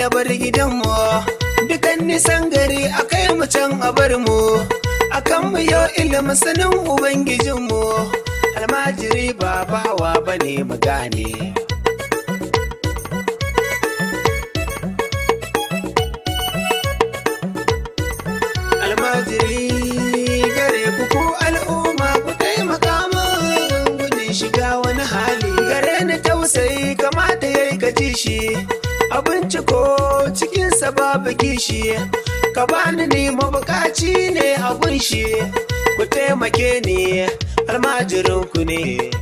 ya bar gidanmu dukan nisan gari a kai mu can a bar mu akan mu yau ilimin sanin ubangijinmu almajiri ba bawa bane mu gane almajiri gare ku ku al'umma ku taimaka min gudun shiga wani hali gare ni tausayi kamata yayi ka ji shi abinci ko cikinsa babu kishi ka bani ni mabukaci ne a gunshi ku taimake ni almajirin ku ne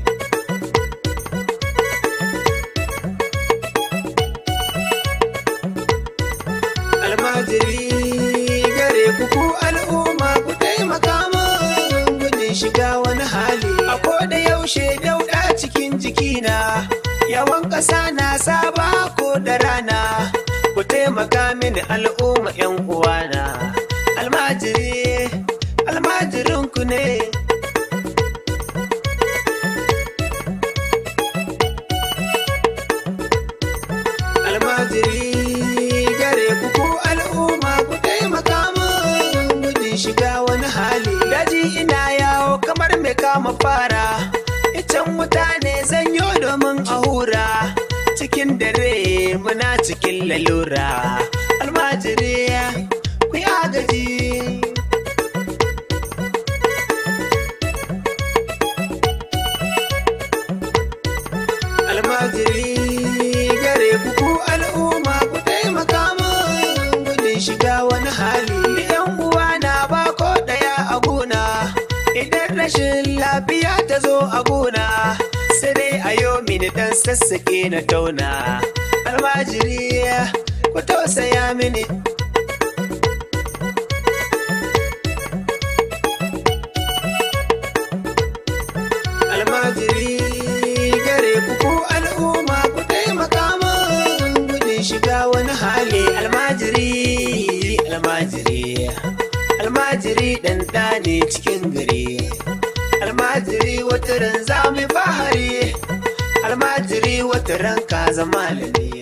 almajiri gare ku ku al'umma ku taimaka min gudun shiga wani hali a da yaushe dauda cikin jikina yawan ƙasa na saba ko da rana ku taimaka mini al'umma yan uwana almajiri almajirin ku ne almajiri gare ku ku al'umma ku taimaka min gudun shiga wani hali daji ina yawo kamar mai kama fara icen mutane zanyo domin a hura cikin dare muna cikin lalura almajiri ku yi agaji almajiri gare ku ku al'umma ku taimaka min gudun shiga wani hali yan uwa na ba ko daya a gona idan rashin lafiya ta zo a gona sai dai a yau mini dan sassaƙe na tauna almajiri ku tausaya mini almajiri gare ku ku al'umma ku taimaka min gudun shiga wani hali almajiri almajiri almajiri dan ne cikin gari almajiri wata ran za mu fahari almajiri wata ran ka zama malami